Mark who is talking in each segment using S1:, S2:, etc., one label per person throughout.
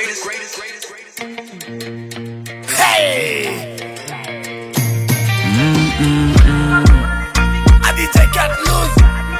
S1: greatest, greatest, greatest, greatest.
S2: Hey! I did take out loose.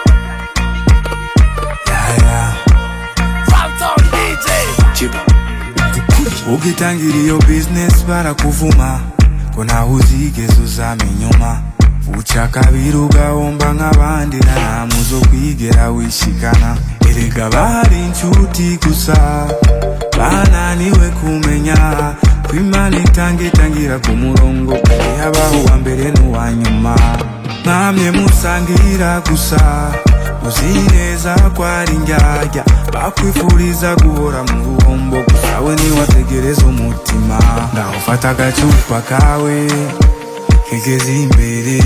S3: Yeah, yeah.
S2: Phantom DJ.
S3: ukitangira iyo bizinesi barakuvuma ko ntawe uzigeze uzama inyuma uca kabiri ugahomba nk'abandi na ntamu zo kwigera wishikana erega bari inshuti gusa bananiwe kumenya ko imana itanga itangira ku murongo kare habaho uwa mbere n'uwa nyuma mwamye musangira gusa uzi neza ko ari indyarya bakwifuriza guhora mu ruhombo gusa we niwategereza umutima ngaho fata agacupa kawe kigeze imbere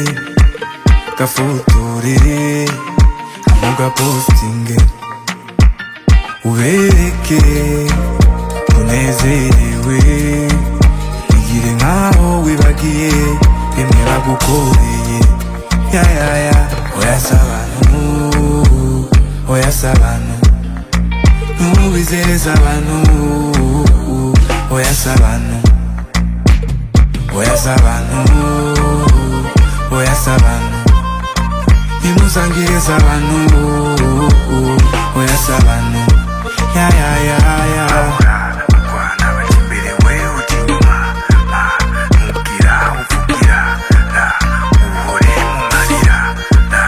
S3: gafotore mugapostinge ubereke unezerewe igire nkaho wibagiye bimwe bagukoreye yayaya oyasa abantu oyasa abantu ntubizereza abantu oyasa abantu oyasa abantu oyasa abantu nimuzangiriza abantu oyasa abantu yayayaya kwana baca imbere we uca inyuma ma ntubwira uvugira ra uhore mu marira ra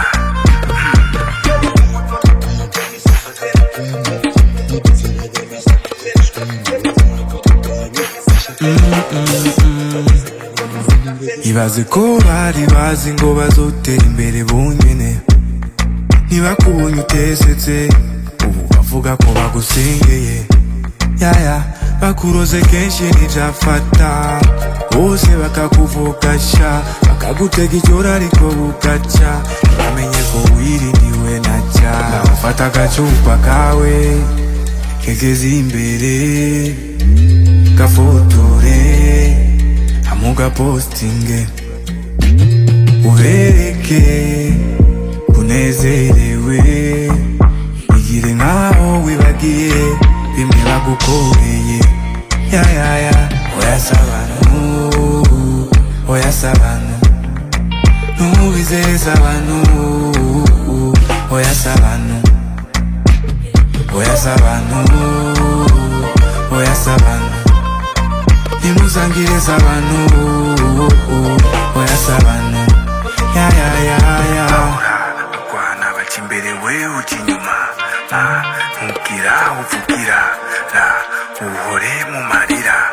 S3: ibaze ko bari bazi ngo bazotera imbere bonyene ntibakubonye utesetse ubu bavuga ko bagusengeye yaya bakuroze kenshi ntibyafata bose bakakuvugasha bakagutega ijoro ariko bugaca bamenye ko wirindiwe na cya ufata agacupa kawe kegeze imbere gafotore amuga postinge ubereke unezerewe igire nkaho wibagiye bimwe bagukoreye yayaya oyasa abantu oyasa abantu ntubizeza abantu oyasa abantu oyasa abantu oyasa abantu nimuzangiriza abantu oyasa abantu yayayaya kwana baca imbere we uca inyuma ma ntubwira uvugira ra uhore mu marira